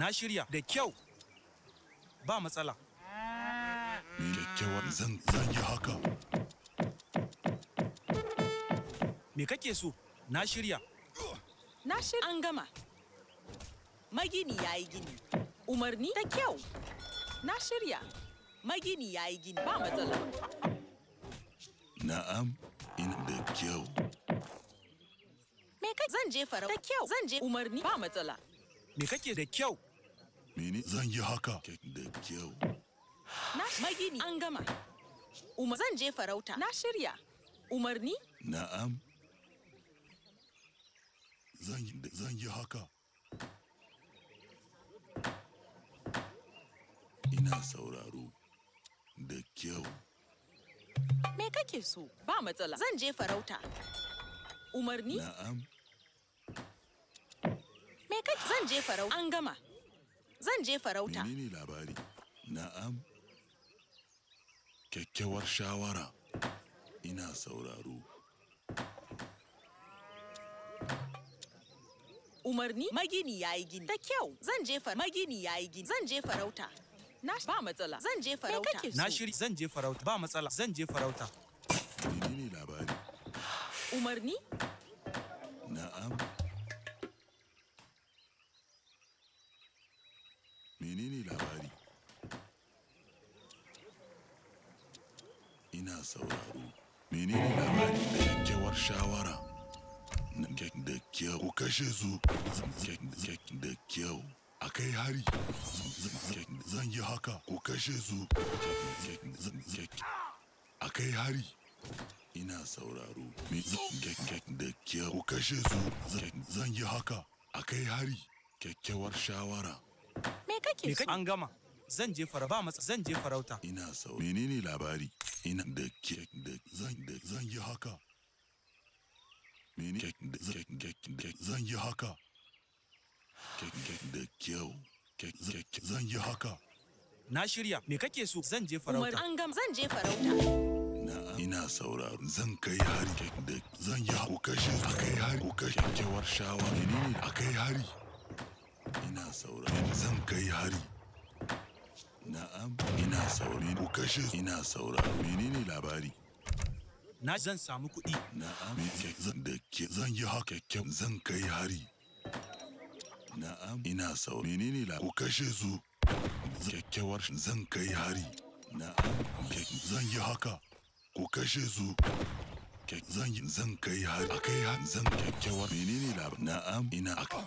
Na shirya da kyau. Ba matsala. Me kyakkyawar zan zan yi haka. Me kake so? Na shirya. Na shirya. An gama. Magini ya yi gini. Umarni da kyau. Na shirya. Magini ya yi gini. Ba matsala. Na'am, ina da kyau. Me kai? Zan je farau. Da kyau. Zan je umarni. Ba matsala. Me kake da kyau? Mene zan yi haka da kyau. Na magini. An gama. Umar zan je farauta. Na shirya. Umarni? Na'am. Zan yi zan yi haka. Ina sauraro da kyau. Me kake so? Ba matsala. Zan je farauta. Umarni? Na'am. Me kake? Zan je farauta. An gama. Zan je farauta. Menene labari? Na'am. Kyakkyawar shawara. Ina sauraro. Umarni? Magini ya yi gini. Da kyau. Zan je farauta. Magini ya yi gini. Zan je farauta. Na ba matsala. Zan je farauta. Me kake so? Na shirya zan je farauta. Ba matsala. Zan je farauta. Menene labari? Umarni? Na'am. Menene labari? Ina sauraro. Menene labari da kyakkyawar shawara? Na kyak da kyau. Ku kashe su. Zan- kyak- kyak da kyau. A kai hari. Zan- zan- Zan yi haka. Ku kashe su. Kyak- kyak- zan- kyak- A kai hari. Ina sauraro. Me zan kyak- kyak da kyau. Ku kashe su. Zan- Zan yi haka. A kai hari. Kyakkyawar shawara. Me kake Me so? kake? An gama. Zan je farauta. Ba matsala. Zan je farauta. Ina sau. Menene labari? Ina da kek da zan da zan yi haka. Mene kek da kek kek kek zan yi haka. Kek kek da kyau. Kek kek zan yi haka. Na shirya. Me kake so? Zan je Umar farauta. an gama. Zan je farauta. Na ina sauraro. Zan kai hari kek da zan yi ku kashe a kai hari ku kashe kyakkyawar shawara. Menene a kai hari? Ina sauraro. Zan kai hari. Na'am, ina saurari ku kashe ina sauraro. Menene labari? Na zan samu kuɗi. Na'am, me zan da ke zan yi haka kyau zan kai hari. Na'am, ina sau. Menene la? Ku kashe su. Kyakkyawar zan kai hari. Na'am, ke- zan yi haka. Ku kashe su. Ke- Zan yi zan kai hari. A kai hari zan kyakkyawar. Menene la? Na'am, ina aka.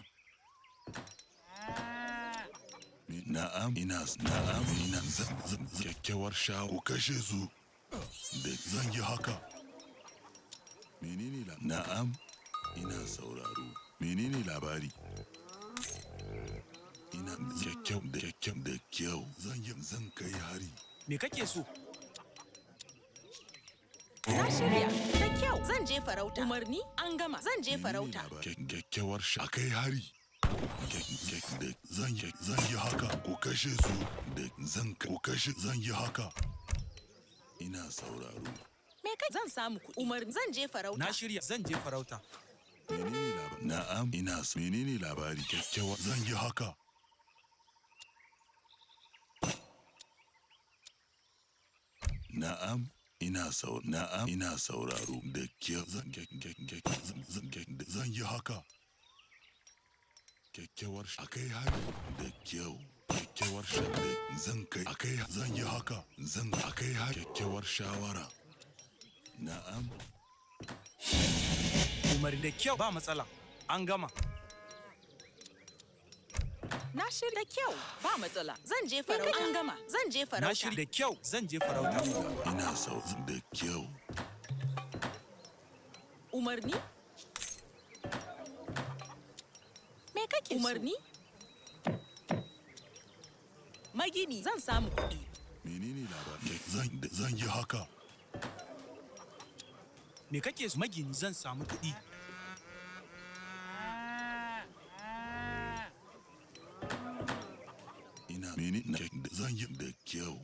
Me- Na'am, ina na'am, ina zan zan zan- kyakkyawar shawo. Ku kashe su. Da zan yi haka. Menene la? Na'am, ina sauraro. Menene labari? Ina kyakkyau da kyakkyau da kyau. Zan yi zan kai hari. Me kake so? Na shirya. Da kyau. Zan je farauta. Umarni? An gama. Zan je Menene farauta. labari? Kyak- Kyakkyawar sha kai hari. Kyak- kyak- da Zan yi zan yi haka. Ku kashe su. Da zan ka- ku kashe zan yi haka. Ina sauraro. Me kai? Zan samu kuɗi. Umarni? Zan je farauta. Na shirya zan je farauta. Menene labari? Na'am, ina s- menene labari? Kyakkyawar zan yi haka. Na'am, ina sau na'am ina sauraro da kyau zan kyak kyak kyak zan zan kyak da- zan yi haka. Kyakkyawar sh- akai hari da kyau. Kyakkyawar sha da zan kai akai zan yi haka zan akai hari kyakkyawar shawara. Na'am, Umar da kyau. Ba matsala. An gama. Na shirya. Da kyau. Ba matsala. Zan je farauta. An gama. Zan je Na farauta. shirya da kyau. Zan je farauta. ina sau da kyau. Umarni? Me kake Umarni? Magini zan samu kuɗi. Menene labarin? Zan zan yi haka. Me kake so? Magini zan samu kuɗi. Ina meni na zan yi da kyau.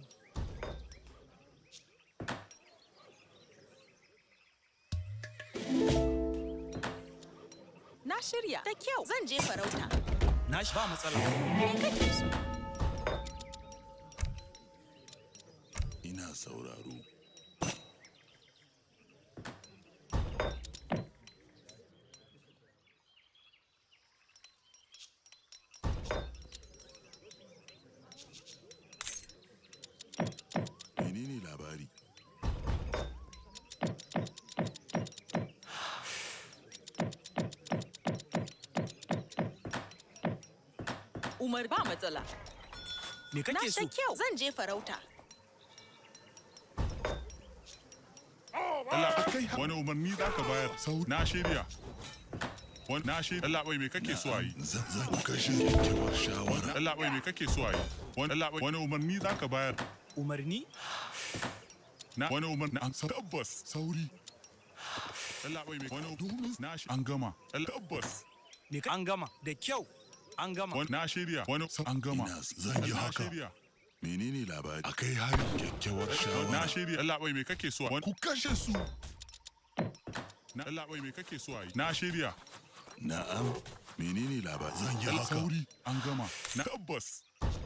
Na shirya. Da kyau. Zan je farauta. Na shi ba matsala. Me kake so? ina sauraro menene labari Umar ba matsala. Me Na kake so? da kyau. Zan je farauta. Allah kai wani umarni za ka bayar sau na shirya wani na shirya Allah bai me kake so a yi zan zan ku kashe kyakkyawar shawara Allah bai me kake so a yi wani Allah bai wani umarni za ka bayar Umarni? na wani umarni an tabbas sauri Allah bai me wani domin na shi an gama Allah tabbas Me ka an gama? Da kyau. An gama. wani na shirya wani an gama ina zan yi na haka shirya menene labari akai hari kyakkyawar na shawara shirya Allah bai me kake so a wani ku kashe su na Allah bai me kake so a yi na shirya na'am menene labari zan yi Allah haka sauri an gama na tabbas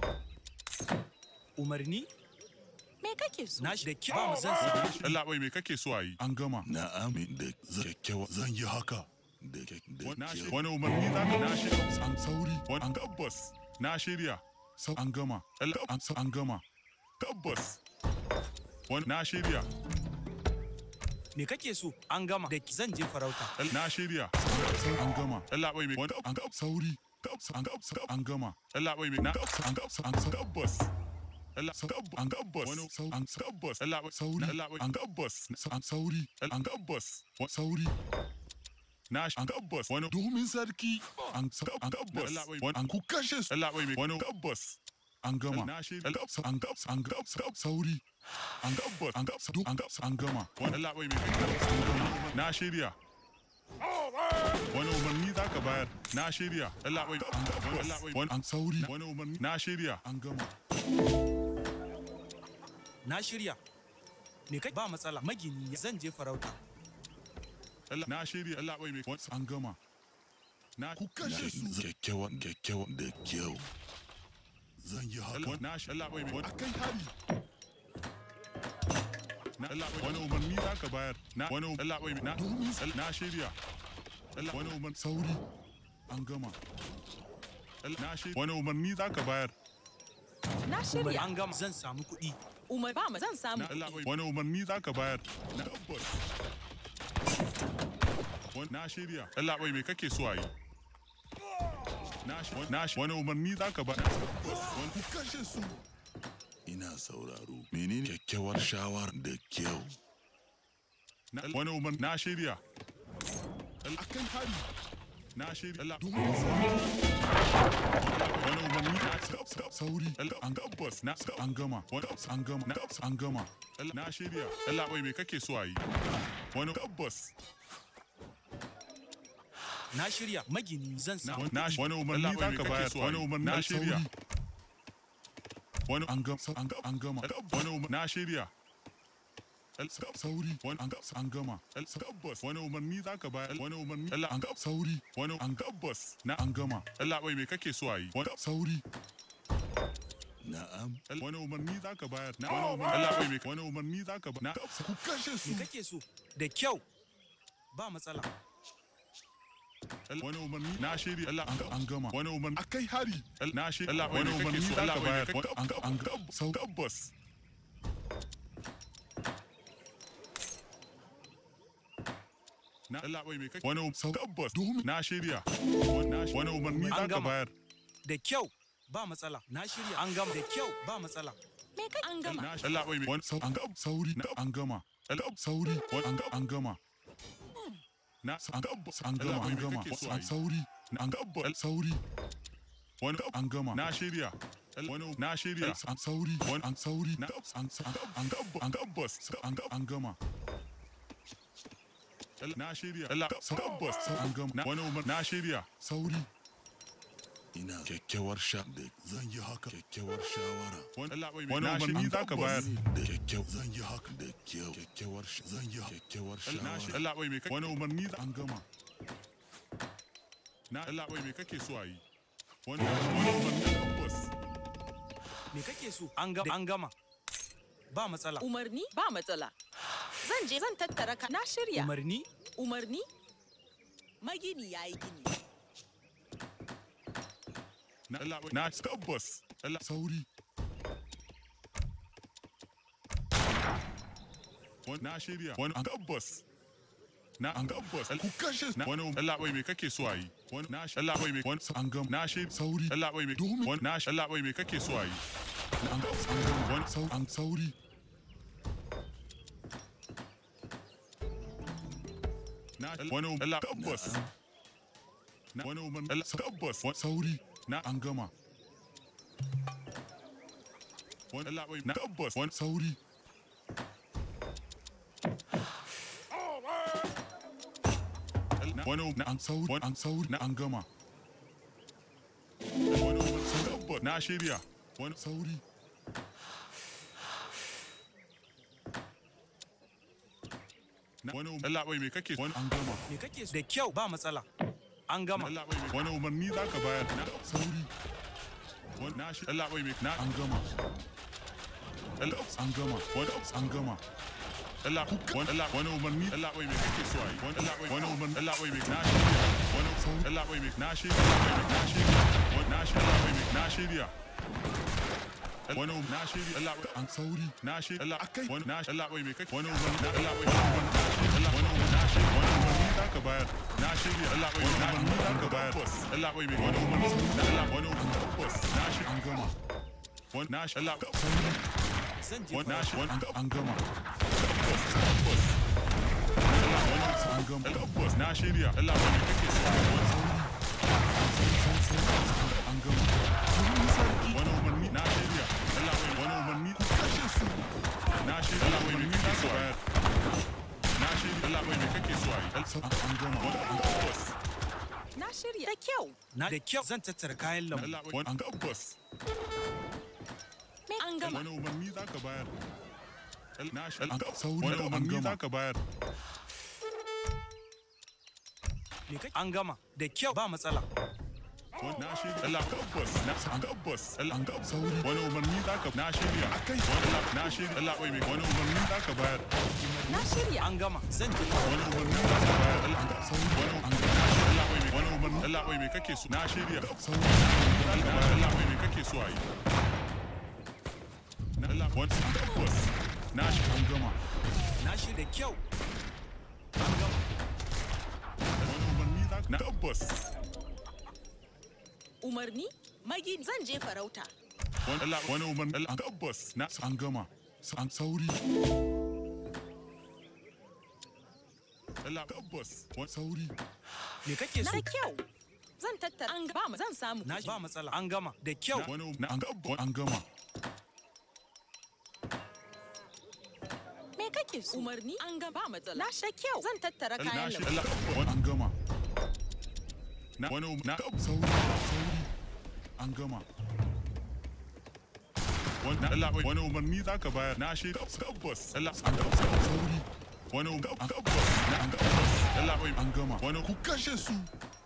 Umarni? Me kake so? Na shi da kyau. Ba mu zan samu. Allah bai me kake so a yi an gama na'am da zan kyakkyawar zan yi haka da kyak- da Na shi- kyau wani umarni za ka na shirya an sauri wani an tabbas na shirya sau an gama Allah an sa an gama tabbas wani na shirya Me kake so? An gama. Da zan je farauta. Allah- na shirya sau an gama Allah bai mai wani an gab sauri tabbas an gab sau an gama Allah bai mai na tabbas an gab an sa tabbas Allah sa tabbas an gabbas wani sau an sa tabbas Allah bai sauri Allah bai an gabbas an sauri an gabbas wani sauri na shi an gabbas wani domin sarki an sa an gabbas wani an ku kashe su Allah bai mai wani gabbas an gama na shi an gabbas an gabbas an gabbas sauri an gabbas an gabbas duk an gabbas an gama wani Allah bai mai gabbas an gama na shirya wani umarni za ka bayar na shirya Allah bai an gabbas wani an sauri wani umarni na shirya an gama Na shirya. Me kake ba matsala. Magini zan je farauta. Allah na shirya Allah bai mai wani an gama na ku kashe su kyakkyawar kyakkyawar da kyau zan yi haka Allah na shi Allah bai mai wani akai hari na Allah bai wani umarni za ka bayar na wani Allah bai na na shirya Allah wani umarni sauri an gama Allah na shirya wani umarni za ka bayar Na Umar shirya. an gama. Zan samu kuɗi. Umar ba mu zan samu. na Allah bai wani umarni za ka bayar na tabbas wani na shirya Allah bai mai kake so a yi na shi na shi wani umarni za ka bayar wani ku kashe su ina sauraro menene kyakkyawar shawara da kyau Na- wani umar na shirya akan hari na shirya Allah wani umarni na stop stop sauri an gabbas na stop an gama wani an gama na an gama na shirya Allah bai me kake so a yi wani gabbas Na shirya. Magini zan na samu na wani umarni za ka bayar wani umarni na shirya wani an gama an gama an gama wani umarni na shirya sauri wani an gaba an gama tabbas wani umarni za ka bayar wani umarni Allah an gaba sauri wani an gabbas na an gama Allah bai me kake so a yi wani sauri na'am wani umarni za ka bayar na wani umarni Allah bai me wani umarni za ka bayar na ku kashe su Me kake so? Da kyau. Ba matsala. wani umarni na shirya Allah an an gama wani umarni akai hari na shirya Allah wani umarni za ka bayar wani an gaba an gaba sau tabbas na Allah bai me kake wani sau tabbas domin na shirya wani umarni za An ka gama. bayar Da kyau. Ba matsala. Na shirya. An gama. Da kyau. Ba matsala. Me kake an gama? Na Allah bai mai wani sau an gaba sauri na an gama. Allah sauri wani an gaba an gama. Na an gaba an gama an gama an sauri na an gaba sauri. Wani an gama na shirya. Wani na shirya an sauri wani an sauri na an an gaba an gaba an gaba an gama. Na shirya Allah tabbas an gama wani umar na shirya sauri ina kyakkyawar sha da zan yi haka kyakkyawar shawara wani Allah bai wani umarni za ka bayar. da kyakkyau zan yi haka da kyau kyakkyawar sh- zan yi kyakkyawar shawara Allah bai mai wani umarni za an gama na Allah bai mai kake so a yi wani wani umarni tabbas Me kake so? An gama. An gama. Ba matsala. Umarni ba matsala. Zan je zan tattara ka. Na shirya. Umarni? Umarni? Magini ya yi gini. na Allah na tabbas Allah sauri wani na shirya wani an tabbas na an tabbas ku kashe na wani Allah bai me kake so ayi wani na Allah bai me wani an gam na shirya sauri Allah bai me domin wani na Allah bai me kake so ayi na an tabbas an gam wani sau an sauri na wani Allah tabbas na wani umarni Allah tabbas wani sauri na an gama wani Allah bai na tabbas wani sauri wani na an sauri wani an sauri na an gama wani umarni tabbas na shirya wani sauri na wani umarni Allah bai me kake wani an gama Me kake so? Da kyau ba matsala. An gama. Allah bai wani umarni za ka bayar na sauri wani na shi Allah bai mai na an gama Allah an gama wani an gama Allah wani Allah wani umarni Allah bai mai kake so ai wani Allah bai wani umarni Allah bai mai na shi wani sauri Allah bai mai na shi Allah bai mai na shi wani na shi Allah bai mai na shirya wani um na shiri Allah an sauri na shi Allah akai wani na Allah bai mai kake wani umarni na Allah bai wani umarni na shi Allah wani umarni na shi wani umarni za ka bayar na shirya Allah bai wani umarni za ka bayar Allah bai mai wani umarni na Allah wani umarni tabbas na shi an gama wani na shi Allah sauri Zan je. wani na shi wani an gama tabbas tabbas Allah wani an gama tabbas na shirya Allah bai mai kake so wani sauri an gama wani umarni na shirya Allah bai wani umarni ku kashe su na shirya Allah bai mai kake so bayar na shirya Allah bai mai kake so ayi an gama wani an tabbas Na shirya. Da kyau. Na da kyau zan tattara kayan lambu. Allah bai wani an tabbas Me an gama. wani umarni za ka bayar na shirya wani umarni za ka bayar Me kake? An gama. Da kyau ba matsala. na shirya Allah tabbas na an tabbas Allah an tabbas sauri wani umarni za ka na shirya akai wani Allah na shirya Allah bai mai wani umarni za ka bayar Na shirya. An gama. Zan je. wani umarni za ka bayar Allah an tabbas sauri wani an na shirya Allah bai mai wani umarni Allah bai mai kake so na shirya sauri Allah Allah bai mai kake so ayi na Allah wani an tabbas na shi an gama Na shi da kyau. An gama. wani umarni za ka na tabbas Umarni? Magini zan je farauta. wani Allah wani umarni Allah an tabbas na an gama an sauri Allah tabbas wani sauri Me kake Na so? kyau. Zan tattara. An ba mu zan samu. Na ba matsala. An gama. Da kyau. wani na an tabbas an gama Me kake so? Umarni? An gama. Ba matsala. Na sha kyau. Zan tattara na kayan shi lambu. Allah wani an gama na wani na sauri sauri an gama wani na Allah wani umarni za ka bayar na shi tabbas Allah an tabbas sauri wani an tabbas na an tabbas Allah bai an gama wani ku kashe su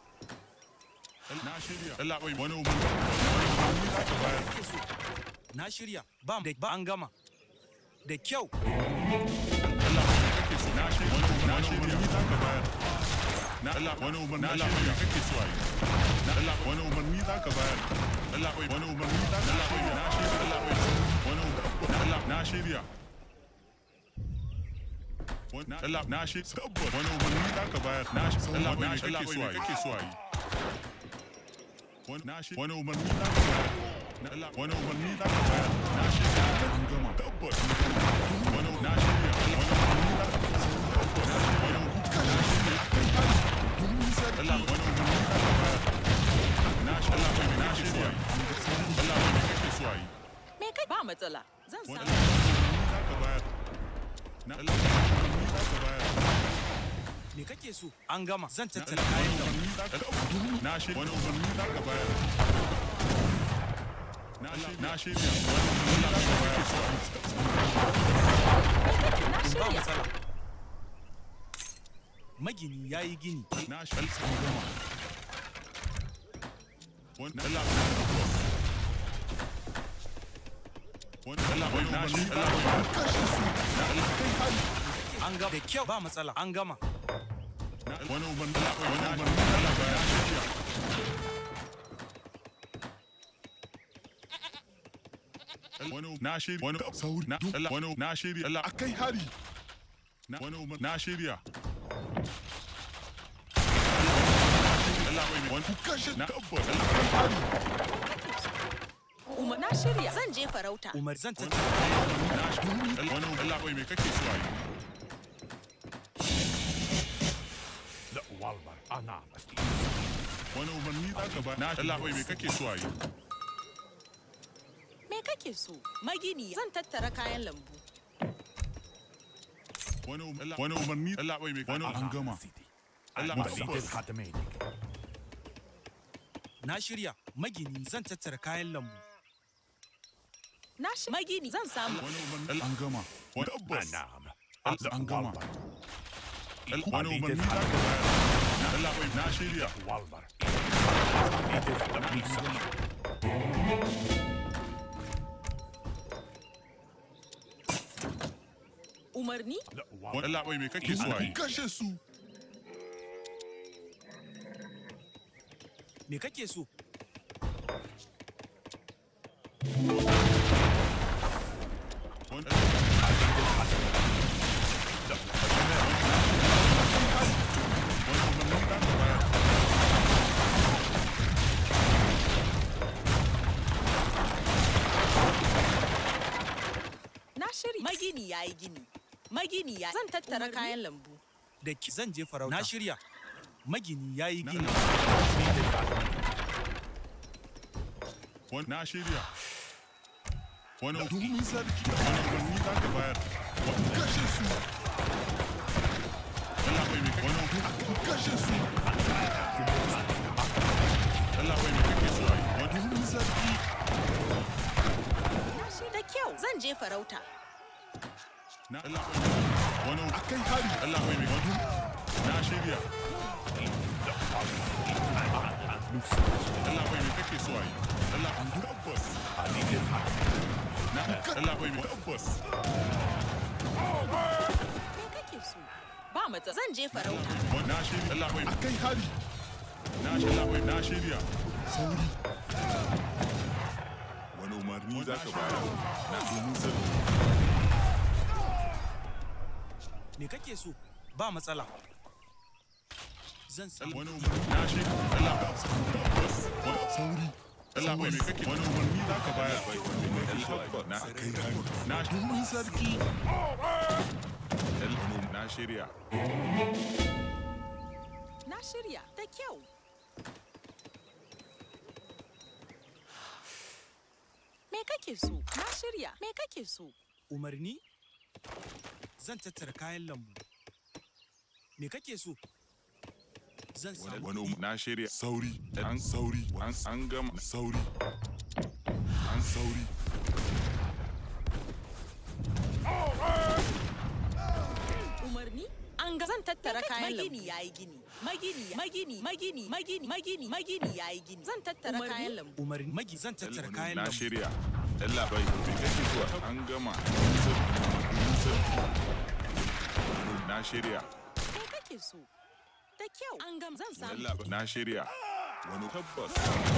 na shirya Allah bai wani umarni wani umarni za ka bayar kake so? Na shirya. Ba da ba an gama. Da kyau. Allah bai kake so na shirya wani umarni na shirya za ka bayar na Allah wani umarni Allah bai kake so ayi na Allah wani umarni za ka bayar Allah bai wani umarni za ka Allah bai na shirya Allah bai wani umarni na Allah na shirya wani na Allah na shi tabbas wani umarni za ka bayar na shi Allah bai kake so ayi kake so ayi wani na shi wani umarni za ka bayar na Allah wani umarni za ka bayar na shi an gama tabbas wani na shirya wani umarni za ka tabbas wani na shirya Allah wani umarni za ka bayar na shi Allah bai na shirya Allah bai kake so ayi Me kai? Ba matsala. Zan wani samu. umarni za ka bayar na Allah wani umarni za ka bayar Me kake so? An gama. Zan na tattara Allah kayan wani lambu. umarni za ka na shi wani umarni za ka bayar na shi na shirya wani umarni za ka bayar Na Ba shirya. matsala. Magini ya yi gini. na shi an gama Wani Allah bai tabbas. Wani Allah bai na shi Allah bai kashe su na Allah kai hari. An gama da kyau ba matsala. An gama. Na wani uban Allah bai wani uban Allah bai na shirya. Wani na shirya wani sauri na Allah wani na shirya Allah akai hari na wani uban na shirya. Allah bai wani kashe na tabbas Allah kai hari. Umar na shirya zan je farauta. Umar zan tattara kayan Na shi wani Allah bai me kake so a yi. لا والله انا مسكين wani umarni za ka ba na Allah bai me kake so a yi Me kake so? Magini zan tattara kayan lambu. wani um- wani umarni Allah bai me wani an gama سيدي Allah انا bai نسيت tabbas خاتمينك Na shirya. Magini zan tattara kayan lambu. Na shi magini zan samu. wani umarni Allah an gama wani tabbas نعم Allah لا an gama والله wani umarni za ka bayar na Allah bai na shirya والله نسيت التمييز Umarni? لا wani والله Allah bai me kake so a yi kashe su Me kake so? wani wani umarni za ka bayar Na shirya. Magini ya yi gini. Magini ya zan tattara kayan lambu. Da ki zan je farauta. Na shirya. Magini ya yi na gini. wani na shirya wani domin sarki wani umarni za ka bayar kashe su Allah bai me wani kashe su Allah bai me kake so a yi wani domin sarki Na shi da kyau zan je farauta. na Allah bai wani akai hari Allah bai me wani na shirya Allah bai me kake so a yi Allah an tabbas na Allah bai me tabbas Me kake so? Ba matsa zan je farauta. wani na shirya Allah bai akai hari na shirya Allah bai na shirya sauri wani umarni za ka bayar na domin sarki Me kake so? Ba matsala. Zan samu. wani umarni na shirya Allah tabbas wani sauri Allah bai me kake wani umarni za ka bayar na akai hari na domin sarki na shirya Na shirya da kyau. Me kake so? Na shirya. Me kake so? Umarni? Zan tattara kayan lambu. Me kake so? Zan samu. wani um- na shirya sauri an sauri an an gama sauri an sauri Umarni? An ga zan tattara kayan lambu. Magini ya yi gini. Magini, magini, magini, magini, magini, magini ya yi gini. Zan tattara kayan lambu. Umarni. Magi zan tattara kayan na lambu. shirya Allah bai me kake so an gama na shirya Me kake so? Da kyau. An gam zan samu. Allah na shirya wani tabbas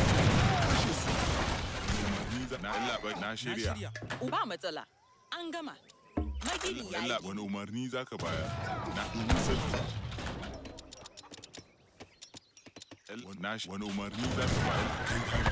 na Allah bai na Na shirya shirya. Uba matsala. An gama. Magini ya yi Allah gini. wani umarni za ka bayar na domin sarki na shi wani umarni za ka bayar kai hari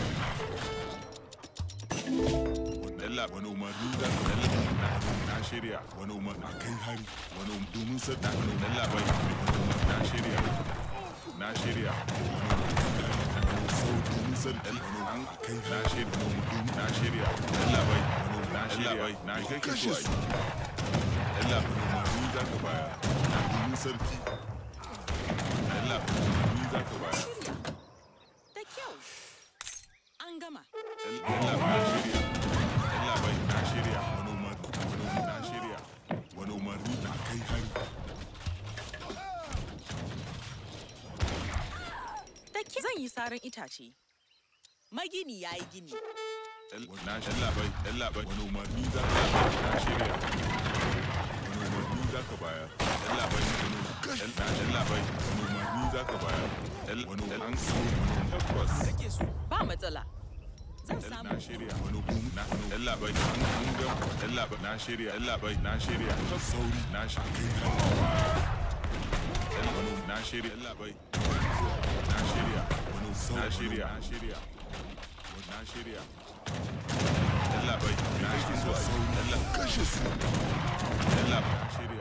Allah wani umarni za ka bayar na na shirya wani umarni kai hari wani um- domin sarki wani Allah bai wani umarni na shirya na shirya sau domin sarki wani an kai na shirya wani umarni na shirya Allah bai wani na shirya bai na kai ka so ai Allah wani umarni za ka bayar na domin sarki Allah wani umarni za ka bayar Da kyau. An gama. Allah na shirya Allah bai na shirya wani umarni wani umarni na shirya wani umarni na kai hari Da kyau. Zan yi saran itace. Magini ya yi gini. Na shi labai, ɗan labai, wani umarni za ka bayar, na shirya. Wani umarni za ka bayar, ɗan labai, wani ɗan ɗan labai, wani umarni za ka bayar, ɗan wani an so, tabbas. Kake so? Ba matsala. Zan Ɗan samu. na shirya, wani kum, na ɗan labai, an an gam, ɗan labai, na shirya, ɗan labai, na shirya. Sauri, na shi, ɗan wani na shirya, ɗan labai, na shirya, wani na shirya, na shirya, na shirya. Ɗan labai, na shirya, ɗan labai, kashe su ɗan labai, na shirya.